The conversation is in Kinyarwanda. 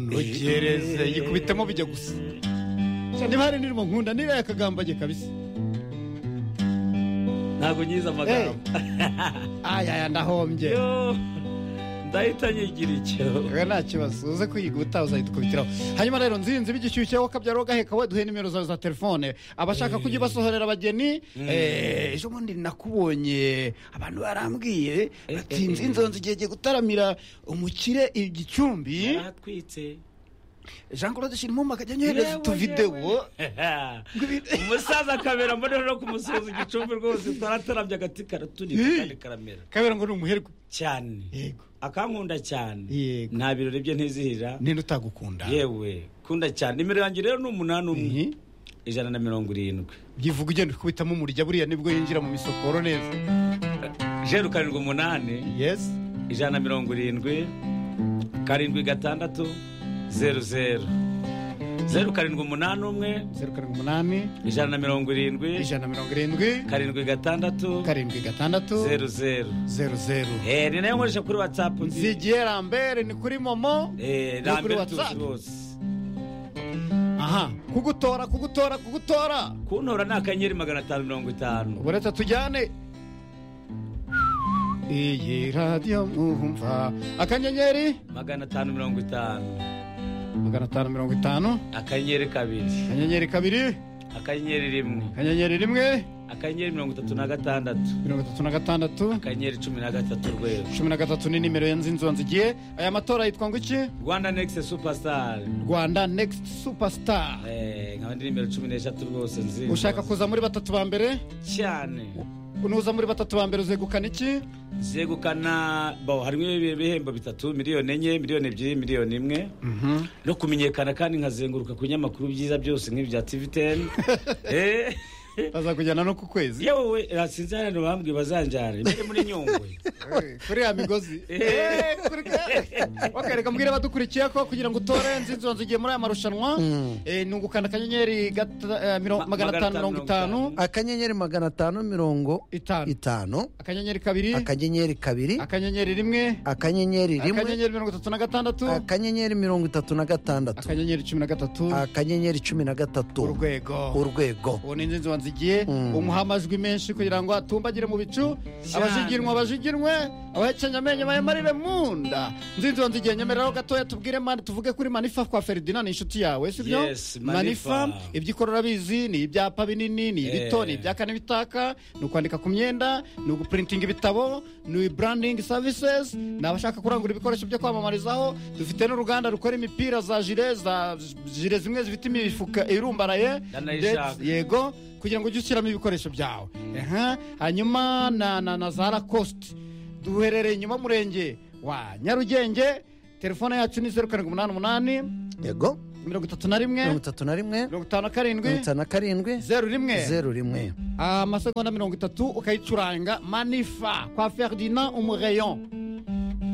munogereze yikubitamo bijya gusa niba hari indirimbo nkunda niba yakagambaye kabisa ntabwo nyize amagambo ayaya ndahombye Yo, ndahita nyigira icyo rero nta kibazo uze kuyiga ubutaha uzahita ukubitiraho hanyuma rero nzinzi b'igishyushye wowe akabyara wagaheka we duhe nimero zawe za telefone abashaka kujya ubasohorera abageni eh, ejo bundi nakubonye abantu barambwiye bati eh, eh. nzinzonzi igihe gihe gutaramira umukire i gicumbi yaratwitse jean claude shirimo akajya anyohereza Yewe, utuvidewo umusaza akabera mbonera no kumusuhuza igicumbi rwose twaratarabye agati karatunika kandi karamera kabera ngo ni umuherwe cyane yego akankunda cyane Yego. nta birori bye ntizihira ninde utagukunda yewe kunda cyane nimero yanjye rero ni umunani umwe Mhm. ijana na mirongo irindwi yivuga ugenda ukubitamo umurya buriya nibwo yinjira mu misokoro neza zeru karindwi umunani yesi ijana na mirongo irindwi karindwi gatandatu zeru zeru zeru karindwi umunani umwe zeru karindwi umunani ijana na mirongo irindwi ijana na mirongo irindwi karindwi gatandatu karindwi gatandatu zeru zeru zeru zeru Eh, ni nayo nkoresha kuri watsapu nzi zigiye rambere ni kuri momo Eh, Ni kuri rambere tuzi WhatsApp. bose aha kugutora kugutora kugutora kuntora ni akanyenyeri magana atanu mirongo itanu ubu reka tujyane iyi radiyo mwumva akanyenyeri magana atanu mirongo itanu magana atanu mirongo itanu akanyenyeri kabiri akanyenyeri kabiri akanyenyeri rimwe akanyenyeri rimwe akanyenyeri mirongo itatu na gatandatu mirongo itatu na gatandatu akanyenyeri cumi na gatatu urwego cumi na gatatu ni nimero ya nzinzonzi igiye aya matora yitwa ngo iki rwanda nekisi supasitari rwanda next superstar nkaba ndi nimero cumi n'eshatu rwose nzi ushaka kuza muri batatu ba mbere cyane nuza muri batatu ba mbere uzegukana iki zegukana bo harimo ibihembo bitatu miliyoni enye miliyoni ebyiri miliyoni imwe no kumenyekana kandi nkazenguruka ku binyamakuru byiza byose nk'ibya tiviteni bazakujyana no ku kwezi yewe sinzi hano bambwiye bazanjyane mujye muri nyungwe kuri ya migozi Eh, kuri ka- wakareka mbwira abadukurikiye ko kugira ngo utore nzinzonzi ugiye muri aya marushanwa eh, nungukana akanyenyeri gata- eh, miro- Ma- magana atanu mirongo itanu akanyenyeri magana atanu mirongo itanu itanu akanyenyeri kabiri akanyenyeri kabiri akanyenyeri rimwe akanyenyeri rimwe akanyenyeri mirongo itatu na gatandatu akanyenyeri mirongo itatu na gatandatu akanyenyeri cumi na gatatu akanyenyeri cumi na gatatu urwego urwego ubu ni inzu wanzigiye Mm. umuha amajwi menshi kugira ngo atumbagire mu bicu abajiginwa bajiginwe abahekenya amenyo bayamarire mu nda nzinzi wanzigiye nyemereraho gatoya tubwire mani tuvuge kuri manifa kwa ferdinand ni inshuti yawe sibyo Yes, Manifa. iby'ikororabizi ni ibyapa binini ni ibito Eh. ni ibyaka n'ibitaka ni ukwandika ku myenda ni ugupurintinga ibitabo ni branding services ni abashaka kurangura ibikoresho byo kwamamarizaho dufite n'uruganda rukora imipira za jire za jire zimwe zifite imifuka irumbaraye Ndanayishaka. ndetse- yego kugira ngo ujye ushyiramo ibikoresho byawe Aha, hanyuma na, na, na za rakositi duherereye inyuma murenge wa nyarugenge telefone yacu ni zeru karindwi umunani umunani yego mirongo itatu na mirongo rimwe itatu na rimwe mirongo itanu na karindwi mirongo itanu na karindwi zeru rimwe zeru rimwe amasegonda mirongo itatu ukayicuranga manifa kwa ferdinand umureyon